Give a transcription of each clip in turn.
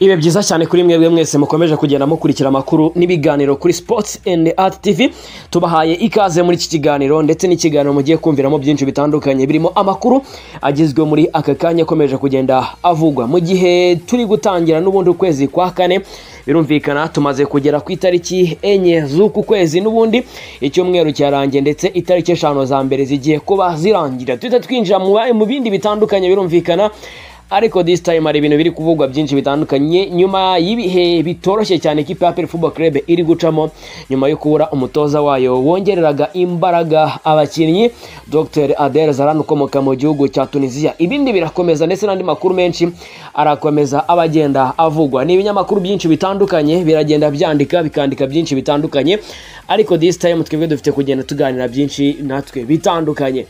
ibe byiza cyane kuri mwebwe mwese mukomeje kugenda mukurikira amakuru n'ibiganiro kuri sports and art tv tubahaye ikaze muri iki kiganiro ndetse n'ikiganiro mugiye kumviramo byinshi bitandukanye birimo amakuru agezwe muri aka kanya akomeje kugenda avugwa mu gihe turi gutangira n'ubundi ukwezi kwa kane birumvikana tumaze kugera ku itariki enye z'uku kwezi n'ubundi icyumweru cyarangiye ndetse itariki eshanu za mbere zigiye kuba zirangira duhita twinjira mu bindi bitandukanye birumvikana ariko this time hari ibintu biri kuvugwa byinshi bitandukanye nyuma y'ibihe bitoroshye cyane ikipe ya Football Club iri gucamo nyuma yo kubura umutoza wayo wongereraga imbaraga abakinnyi Dr Adel Zaran ukomoka mu gihugu cya Tunisia ibindi birakomeza ndetse n'andi makuru menshi arakomeza abagenda avugwa ni ibinyamakuru byinshi bitandukanye biragenda byandika bikandika byinshi bitandukanye ariko this time twebwe dufite kugenda tuganira byinshi natwe bitandukanye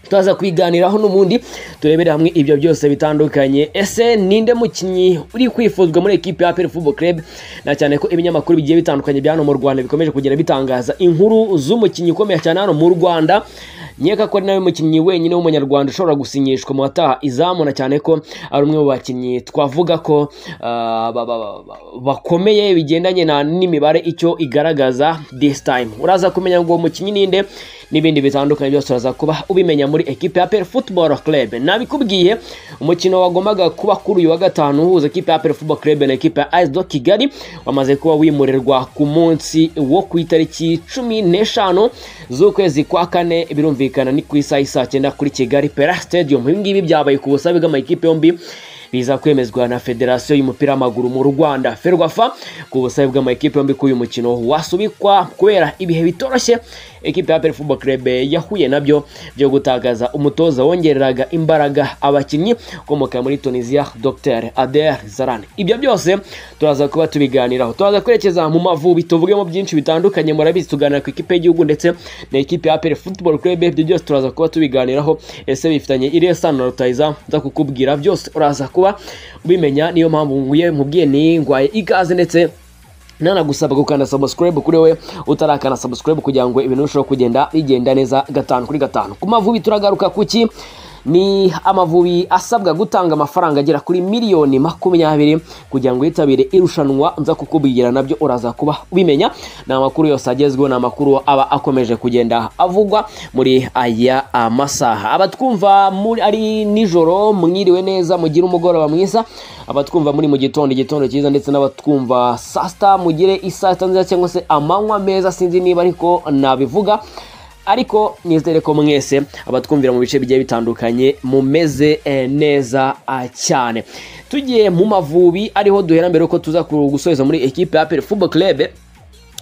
turaza kubiganiraho n'ubundi turebere hamwe ibyo byose bitandukanye ese ninde mukinnyi uri kwifuzwa muri ekipe ya APR Football Club na cyane ko ibinyamakuru bigiye bitandukanye bya hano mu Rwanda bikomeje kugenda bitangaza inkuru z'umukinnyi ukomeye cyane hano mu Rwanda nkeka ko ari nawe mukinnyi wenyine w'umunyarwanda ushobora gusinyishwa mu bataha izamu na cyane ko ari umwe mu bakinnyi twavuga ko bakomeye bigendanye n'imibare icyo igaragaza this time uraza kumenya ngo uwo mukinnyi ninde n'ibindi bitandukanye byose uraza kuba ubimenya muri ekipe ya football club nabikubwiye umukino wagombaga kuba kuri uyu wa gatanu uhuza ekipe ya football club na ekipe ya do kigali wamaze kuba wimurirwa ku munsi wo ku itariki cumi n'eshanu z'ukwezi kwa kane birumvikana kumvikana ni ku isaha saa cyenda kuri kigali pera stadium ibi ngibi byabaye ku busabe bw'amakipe yombi biza kwemezwa na federasiyo y'umupira w'amaguru mu rwanda ferwafa ku busabe bw'amakipe yombi ko uyu mukino wasubikwa kubera ibihe bitoroshye ekipe ya football club yahuye nabyo byo gutagaza umutoza wongereraga imbaraga abakinnyi ukomoka muri tunisia dr ader zaran ibyo byose turaza kuba tubiganiraho turaza kwerekeza mu mavubi tuvugemo byinshi bitandukanye murabizi tuganira ku ikipe y'igihugu ndetse na ekipe ya football club ibyo byose turaza kuba tubiganiraho ese bifitanye iriya sano na rutayiza nza kukubwira byose uraza kuba ubimenya niyo mpamvu nkubwiye nkubwiye ningwaye ikaze ndetse nanagusaba gukanda subscribe kuri we utarakana subscribe kugira ngo ibintu birusheho kugenda bigenda neza gatanu kuri gatanu ku mavubi turagaruka kuki ni amavubi asabwa gutanga amafaranga agera kuri miliyoni makumyabiri kugira ngo yitabire irushanwa nza kukubwira nabyo uraza kuba ubimenya ni amakuru yose agezweho ni amakuru aba akomeje kugenda avugwa muri aya amasaha abatwumva ari nijoro mwiriwe neza mugire umugoroba mwiza abatwumva muri mu gitondo igitondo cyiza ndetse n'abatwumva saa sita mugire isaa sita nziza cyangwa se amanywa meza sinzi niba ariko nabivuga ariko nizere ko mwese abatwumvira mu bice bigiye bitandukanye mumeze neza cyane tugiye mu mavubi ariho duhera mbere ko tuza gusoza muri ekipe ya peri fubo kerebe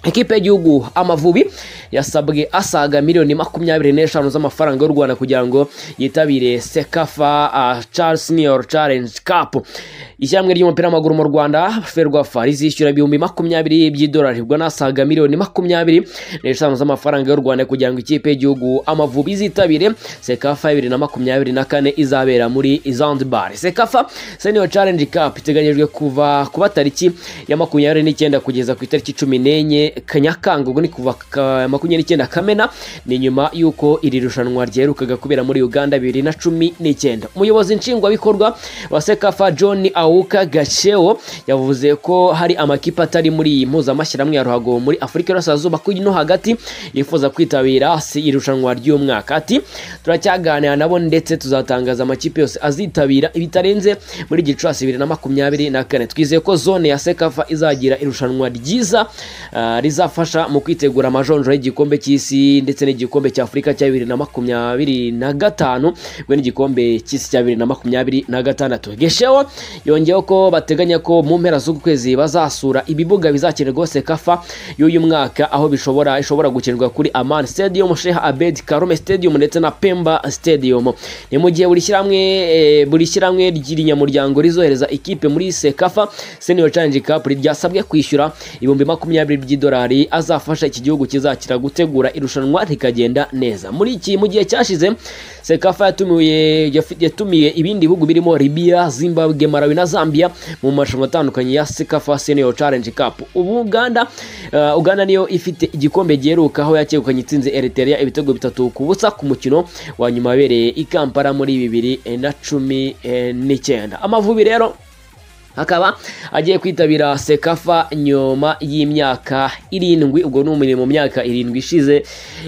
ekipe y'igihugu amavubi yasabwe asaga miliyoni makumyabiri n'eshanu z'amafaranga y'u rwanda kugira ngo yitabire sekafa uh, charles senior challenge cup ishyirahamwe ry'umupira w'amaguru mu rwanda ferwafa rizishyura ibihumbi makumyabiri by'idolari ubwo n'asaga miliyoni makumyabiri n'eshanu z'amafaranga y'u rwanda kugira ngo ikipe y'igihugu amavubi izitabire sekafa bibiri na makumyabiri na kane izabera muri zanzibar sekafa senior challenge cup iteganyijwe kuva kuba tariki ya makumyabiri n'icyenda kugeza ku itariki cumi n'enye kanyakanga ubwo ni kuva makumyabiri n'icyenda kamena ni nyuma y'uko iri rushanwa ryerukaga kubera muri uganda bibiri na cumi n'icyenda umuyobozi nshingwabikorwa wa sekafa john awuka gacewo yavuze ko hari amakipe atari muri iyi mpuzamashyirahamwe ya ruhago muri afurika y'urasirazuba ko no hagati yifuza kwitabira irushanwa ry'umwaka ati turacyaganira nabo ndetse tuzatangaza amakipe yose azitabira ibitarenze muri gicurasi bibiri na makumyabiri na kane twizeye ko zone ya sekafa izagira irushanwa ryiza rizafasha mu kwitegura amajonjoro y'igikombe cy'isi ndetse n'igikombe cya afurika cya bibiri na makumyabiri na gatanu we n'igikombe cy'isi cya bibiri na makumyabiri na gatandatu gesheho yongeyeho ko bateganya ko mu mpera z'uku kwezi bazasura ibibuga bizakenerwa sekafa y'uyu mwaka aho bishobora ishobora gukinirwa kuri amani stadium sheha abedi karume stadium ndetse na pemba stadium ni mu gihe buri shyirahamwe e, buri shyirahamwe ry'inyamuryango rizohereza ikipe muri sekafa senior challenge cup ryasabwe kwishyura ibihumbi makumyabiri by'idolari amadolari azafasha iki gihugu kizakira gutegura irushanwa rikagenda neza muri iki mu gihe cyashize sekafa yatumiye yatumiye ibindi bihugu birimo libya zimbabwe malawi na zambia mu marushanwa atandukanye ya sekafa senior challenge cup ubu uganda uh, uganda niyo ifite igikombe giheruka aho yakegukanye itsinze eritrea ibitego bitatu ku busa ku mukino wa nyuma wabereye i kampala muri bibiri na cumi n'icyenda amavubi rero akaba agiye kwitabira sekafa nyuma y'imyaka irindwi ubwo ni umurimo mu myaka irindwi ishize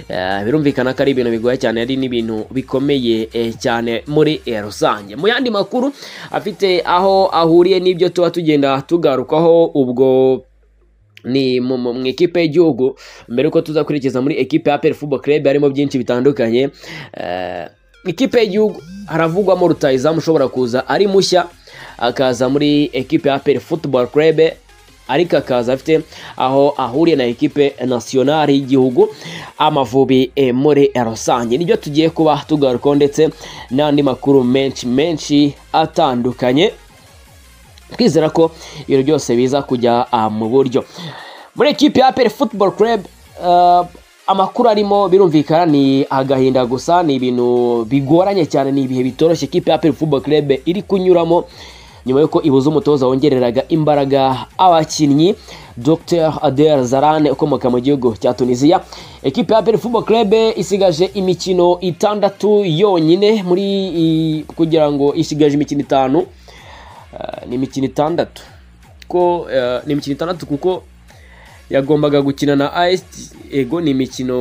Eh, birumvikana ko ari ibintu bigoye cyane ari n'ibintu bikomeye eh, cyane muri eh, rusange mu yandi makuru afite aho ahuriye n'ibyo tuba tugenda tugarukaho ubwo ni mu mu- mu ikipe y'igihugu mbere yuko tuza kwerekeza muri ekipe ya peri fubo kerebe harimo byinshi bitandukanye Eh, ikipe y'igihugu haravugwamo rutayizamu ushobora kuza ari mushya akaza muri ekipe ya peri futuboro kerebe ariko akaza afite aho ahuriye na ekipe nasiyonari y'igihugu amavubi eh, muri rusange nibyo tugiye kuba tugarukaho ndetse n'andi makuru menshi menshi atandukanye twizera ko ibintu byose biza kujya ah, mu buryo muri ekipi ya peri futuboro kerebe amakuru arimo birumvikana ni agahinda gusa ni ibintu bigoranye cyane ni ibihe bitoroshye ikipe ya peri futuboro kerebe iri kunyuramo nyuma y'uko ibuze umutoza wongereraga imbaraga abakinnyi dr adel zarane ukomoka mu gihugu cya tunisiya ekipe ya peri futuboro kerebe isigaje imikino itandatu yonyine muri iyi- kugira ngo isigaje imikino itanu Eh, ni imikino itandatu ko eh, ni imikino itandatu kuko yagombaga gukina na AS ego ni imikino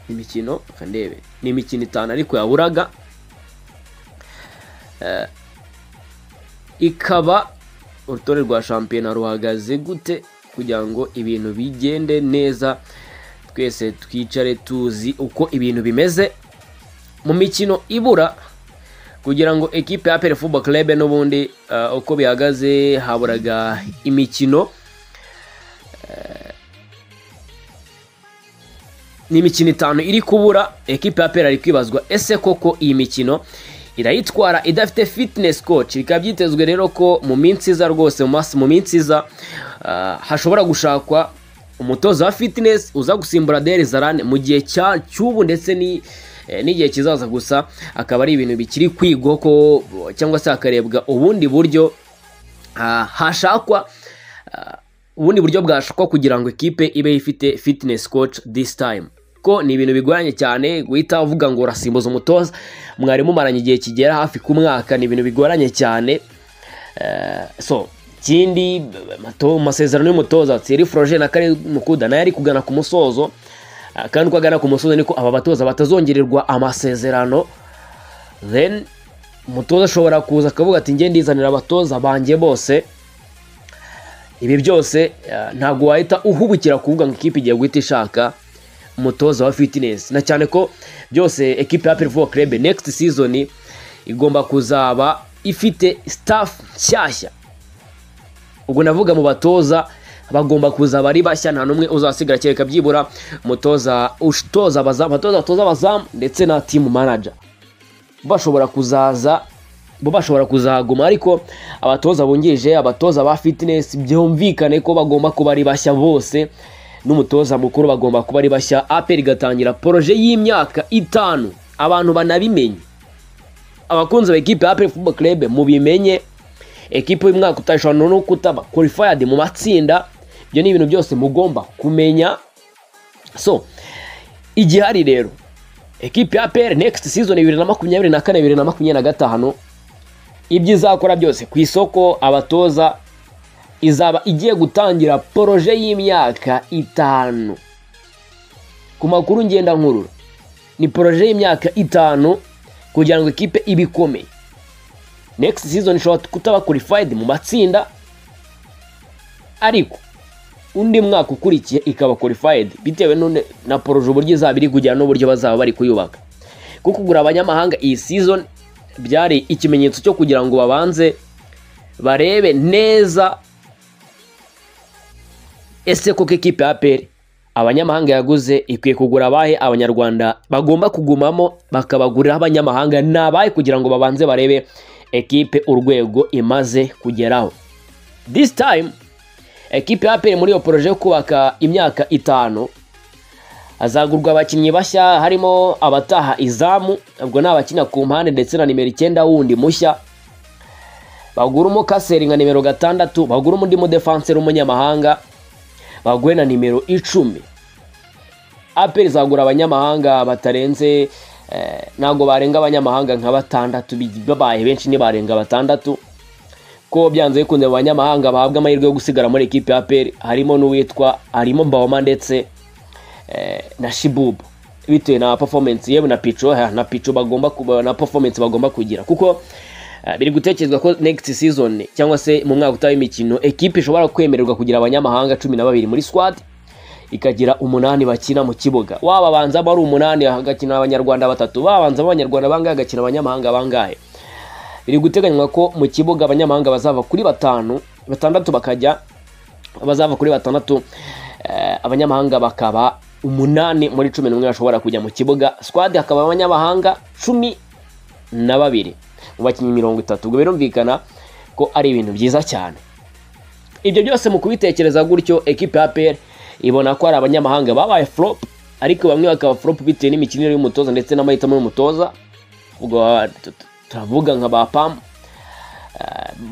ni imikino reka ndebe ni imikino itanu ariko yaburaga Eh, ikaba urutonde rwa shampiyona ruhagaze gute kugira ngo ibintu bigende neza twese twicare tuzi uko ibintu bimeze mu mikino ibura kugira ngo ekipe ya pere fubo kerebe n'ubundi eh, uko bihagaze haburaga imikino Eh, ni imikino itanu iri kubura ekipe ya pere ari kwibazwa ese koko iyi mikino irayitwara idafite fitness coach bikaba byitezwe rero ko mu minsi iza rwose mu mas- mu minsi iza eh, hashobora gushakwa umutoza wa fitness uza gusimbura deri zarane mu gihe cya- cy'ubu ndetse ni eh, n'igihe kizaza gusa akaba ari ibintu bikiri kwigwa ko cyangwa se hakarebwa ubundi buryo ah, hashakwa ah, ubundi buryo bwashakwa kugira ngo ikipe ibe ifite fitness coach this time ko ni ibintu bigoranye cyane guhita uvuga ngo urasimbuza umutoza mwari mumaranye igihe kigera hafi ku mwaka ni ibintu bigoranye cyane Eh, so ikindi amato- amasezerano y'umutoza Thierry Froger na Kare Mukuda nayo ari kugana ku musozo Ah, kandi uko agana ku musozo niko aba batoza batazongererwa amasezerano then umutoza ashobora kuza akavuga ati njye ndizanira abatoza banjye bose ibi byose eh, ntabwo wahita uhubukira kuvuga ngo ikipe igiye guhita ishaka umutoza wa fitness na cyane ko byose ekipe ya Pervo Club next season igomba kuzaba ifite staff nshyashya ubwo navuga mu batoza bagomba kuzaba ari bashya nta n'umwe uzasigara kereka byibura umutoza utoza abazamu abatoza batoza abazamu ndetse na team manager bashobora kuzaza bo bashobora kuzaguma ariko abatoza bungirije abatoza ba fitness byumvikane ko bagomba kuba ari bashya bose n'umutoza mukuru bagomba kuba ari bashya apel igatangira poroje y'imyaka itanu abantu banabimenye abakunzi ba ekipe ya apel football club mubimenye ekipe y'umwaka utashobora no kutaba qualified mu matsinda ibyo ni ibintu byose mugomba kumenya so igihari rero ekipe ya APR next season bibiri na makumyabiri na kane bibiri na makumyabiri na gatanu ibyo izakora byose ku isoko abatoza izaba igiye gutangira poroje y'imyaka itanu ku makuru ngenda nkurura ni poroje y'imyaka itanu kugira ngo ikipe ibe ikomeye next season ishobora kutaba qualified mu matsinda ariko undi mwaka ukurikiye ikaba qualified bitewe n'une- na poroje uburyo izaba iri kujyana n'uburyo bazaba bari kuyubaka kuko kugura abanyamahanga iyi season byari ikimenyetso cyo kugira ngo babanze barebe neza ese koko ekipe ya APR abanyamahanga yaguze ikwiye kugura abahe abanyarwanda bagomba kugumamo bakabagurira abanyamahanga ni abahe kugira ngo babanze barebe ekipe urwego imaze kugeraho this time ekipe ya APR muri iyo poroje yo kubaka imyaka itanu hazagurwa abakinnyi bashya harimo abataha izamu ubwo ni abakina ku mpande ndetse na nimero icyenda wundi mushya bagura umukaseri nka nimero gatandatu bagura undi mudefanseri w'umunyamahanga bagure na nimero icumi aperi izagura abanyamahanga batarenze Eh, ntabwo barenga abanyamahanga nka batandatu bi- babaye benshi ntibarenga batandatu ko byanze bikunze mu banyamahanga bahabwa amahirwe yo gusigara muri ekipe ya peri harimo n'uwitwa harimo mbawoma ndetse eh, na shibubu bitewe na performance yewe na pico ha, na pico bagomba kuba na performance bagomba kugira kuko eh, biri gutekerezwa ko next season cyangwa se mu mwaka utaha w'imikino ekipe ishobora kwemererwa kugira abanyamahanga cumi na babiri muri squad ikagira umunani bakina mu kibuga waba banzamo ari umunani hagakina abanyarwanda batatu babanzamo abanyarwanda bangahe hagakina abanyamahanga bangahe biri guteganywa ko mu kibuga abanyamahanga bazava kuri batanu batandatu bakajya bazava kuri batandatu eh, abanyamahanga bakaba umunani muri cumi n'umwe bashobora kujya mu kibuga squad hakaba abanyamahanga cumi na babiri mu bakinnyi mirongo itatu ubwo birumvikana ko ari ibintu byiza cyane ibyo byose mu kubitekereza gutyo ekipe ya APR ibona ko hari abanyamahanga babaye flop ariko bamwe bakaba flop bitewe n'imikinire y'umutoza ndetse n'amahitamo y'umutoza ubwo ah, tu- tu- turavuga nka ba pamu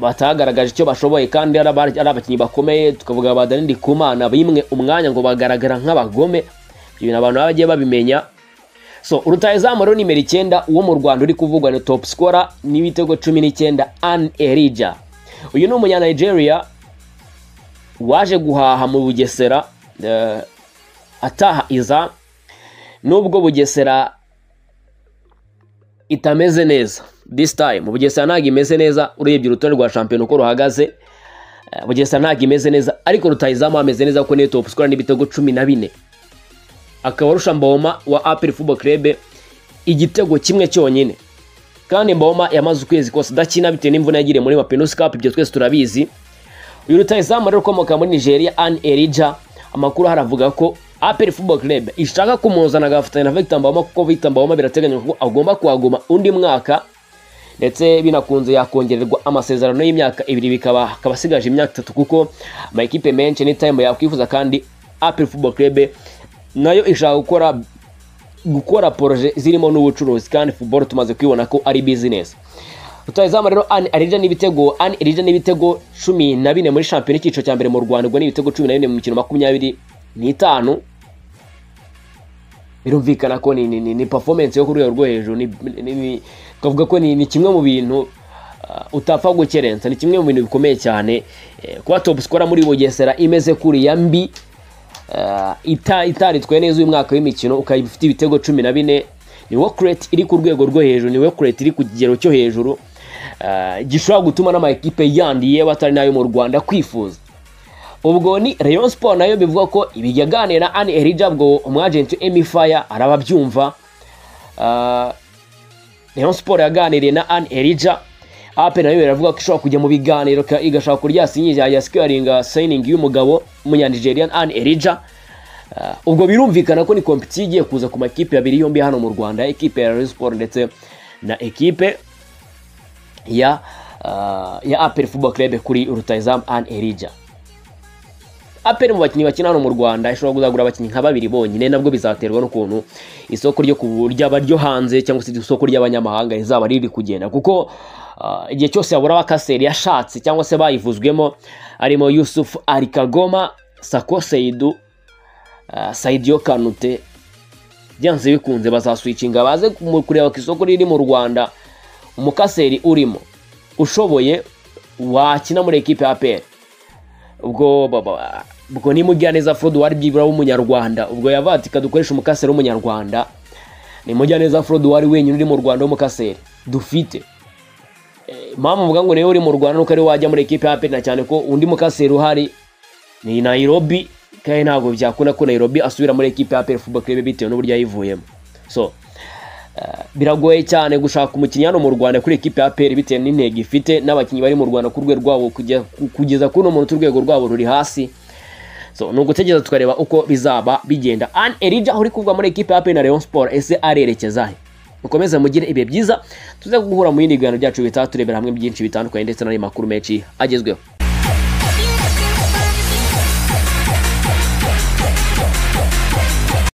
batagaragaje icyo bashoboye kandi ari aba- ari abakinnyi bakomeye tukavuga ba Danny Ndikumana bimwe umwanya ngo bagaragara nk'abagome ibyo bintu abantu baba bagiye babimenya so rutahizamu rero nimero icyenda uwo mu rwanda uri kuvugwa ni top scorer n'ibitego cumi n'icyenda an erija uyu ni umunya nigeria waje guhaha mu bugesera eh, ataha iza nubwo bugesera itameze neza this time bugesera ntabwo imeze neza urebye urutonde rwa shampiyona uko ruhagaze eh, bugesera ntabwo imeze neza ariko rutahizamu ameze neza kuko niyo top scorer n'ibitego cumi na bine akaba arusha mboma wa apel football club igitego kimwe cyonyine kandi mboma yamaze ukwezi kose adakina bitewe n'imvune yagiriye muri mapinusi cup ibyo twese turabizi uyu rutahizamu rero ukomoka muri nigeria an erija amakuru ahari avuga ko apel football club ishaka kumuzana agafatanya na victor mboma kuko victor mboma birateganywa ko agomba kuhaguma undi mwaka ndetse binakunze yakongererwa amasezerano y'imyaka ibiri bikaba akaba asigaje imyaka itatu kuko amakipe menshi n'itime yakwifuza kandi apel football club nayo ishaka gukora gukora poroje zirimo n'ubucuruzi kandi football tumaze kwibona ko ari business rutahizamu rero ani arija n'ibitego ani arija n'ibitego cumi na bine muri shampiyona icyiciro cya mbere mu rwanda ubwo ni ibitego cumi na bine mu mikino makumyabiri n'itanu birumvikana ko ni, ni, ni, ni performance yo ku rwego rwo hejuru ni- ni- ni- twavuga ko ni, ni kimwe mu bintu ah, utapfa gukerensa ni kimwe mu bintu bikomeye cyane eh, kuba top scorer muri bugesera imeze kuriya mbi Ah, ita itaritwaye neza uyu mwaka w'imikino ukaba ufite ibitego cumi na bine ni work rate iri ku rwego rwo hejuru ni work rate iri ku kigero cyo hejuru Ah, gishobora gutuma n'amakipe yandi yewe atari n'ayo mu rwanda kwifuza ubwo ni rayon sport nayo bivuga ko ibiganira na ani erija bwo umwagenti emi faya arababyumva Ah, rayon sport yaganiriye na ani erija ape nayo iravuga ko ishobora kujya mu biganiro ka- igashaka kurya sinyingi ya sikwaringa sayiningi y'umugabo w'umunyanigerian ani erija Ah, ubwo birumvikana ko ni kompetisiyo igiye kuza ku makipe abiri yombi hano mu rwanda ekipe ya rayon sport ndetse na ekipe ya ah, ya apel football club kuri rutahizamu an erija apel mu bakinnyi bakina hano mu rwanda ishobora kuzagura abakinnyi nka babiri bonyine nabwo bizaterwa n'ukuntu isoko ryo ku- ryaba ryo hanze cyangwa se isoko ry'abanyamahanga rizaba riri kugenda kuko ah, igihe cyose habura abakaseri yashatse cyangwa se bayivuzwemo harimo yusuf arikagoma sako seidu ah, saidio kanute byanze bikunze bazaswicinga baze kumu- kureba ku isoko riri mu rwanda umukaseri urimo ushoboye wakina muri ekipe ya aperi ubwo baba ubwo ni mujyaneza ford wari byibura w'umunyarwanda ubwo yavatika dukoresha umukaseri w'umunyarwanda ni mujyaneza ford wari wenyine uri mu rwanda w'umukaseri dufite Eh, mpamvu mvuga ngo niwe uri mu rwanda nuko ari we wajya muri ekipe ya aperi na cyane ko undi mukaseri uhari ni Nairobi kandi ntabwo byakunda ko Nairobi asubira muri ekipe ya APR Football Club bitewe n'uburyo yayivuyemo so eh, biragoye cyane gushaka umukinnyi hano mu Rwanda kuri ekipe ya APR bitewe n'intego ifite n'abakinnyi bari mu Rwanda ku rwego rwabo kujya- ku- kugeza kuri uno munota urwego rwabo ruri hasi so ni ugutegereza tukareba uko bizaba bigenda an erija uri kuvuga muri ekipe ya APR na Rayon Sport ese arerekeza he mukomeze mugire ibihe byiza tuze guhura mu yindi biganiro byacu bitaha turebera hamwe byinshi bitandukanye ndetse n'andi makuru menshi agezweho